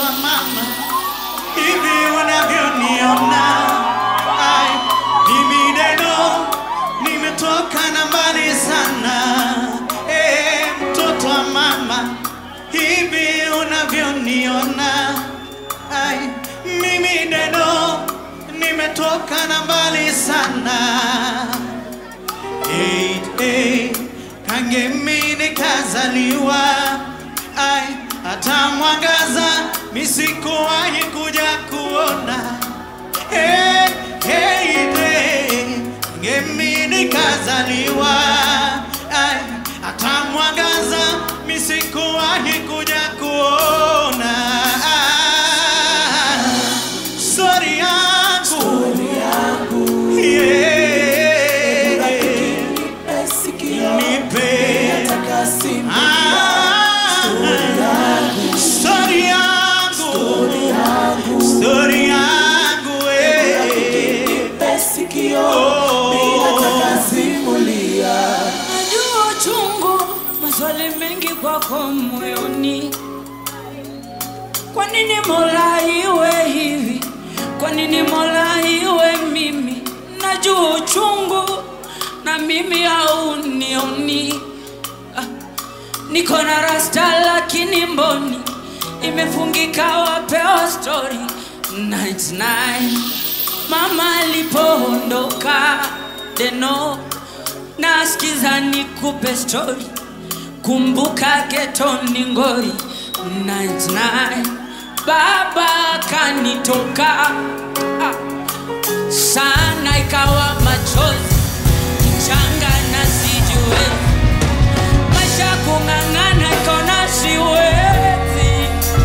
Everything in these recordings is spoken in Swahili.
wa mama, hivi unavyoniona, ai, mimi Deno nimetoka na mbali sana. Eh, mtoto wa mama, hivi unavyoniona, ai, mimi Deno nimetoka na mbali sana. Hey, hey, kangemi nikazaliwa, ai, hata mwangaza misikuwahi kuja kuona. Hey, hey, hey, kangemi nikazaliwa, ai, hata mwangaza misikuwahi kuja kuona. Sorry yangu, yeah. Nipe Ah, story yangu, story yangu, eh. Najua uchungu, maswali mengi kwako moyoni. Kwa nini Mola iwe hivi? Kwa nini Mola iwe mimi? Najua uchungu na mimi haunioni. Ah, Niko na rasta lakini mboni imefungika, wapewa story 99 mama alipoondoka deno nasikiza nikupe story kumbuka getoni ngori 99 baba kanitoka ah, sana ikawa machozi kichanga na sijue maisha kung'ang'ana ikona siwezi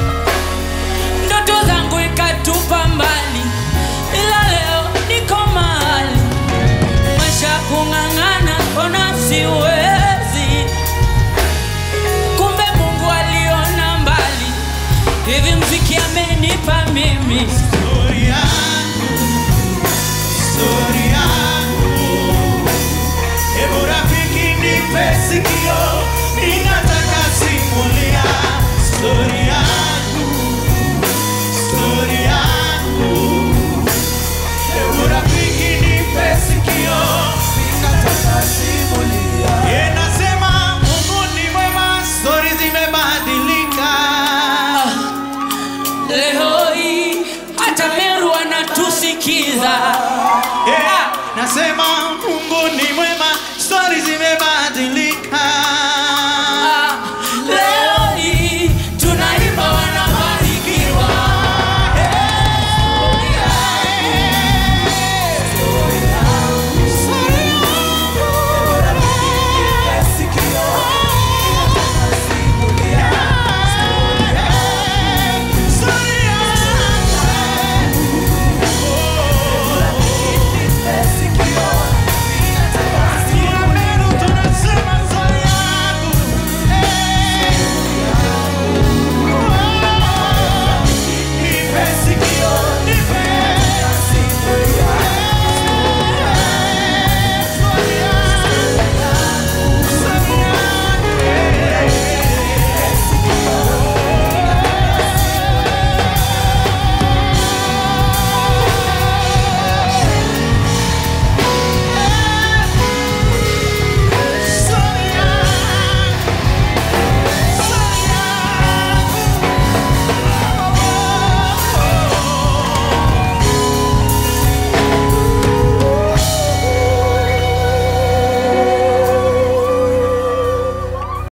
ndoto zangu ikatupa mbali ila leo niko mahali maisha kung'ang'ana kona siwezi kumbe mungu aliona mbali hivi mziki amenipa mimi Story yangu, story yangu. Hebu rafiki nipe sikio, ninataka simulia story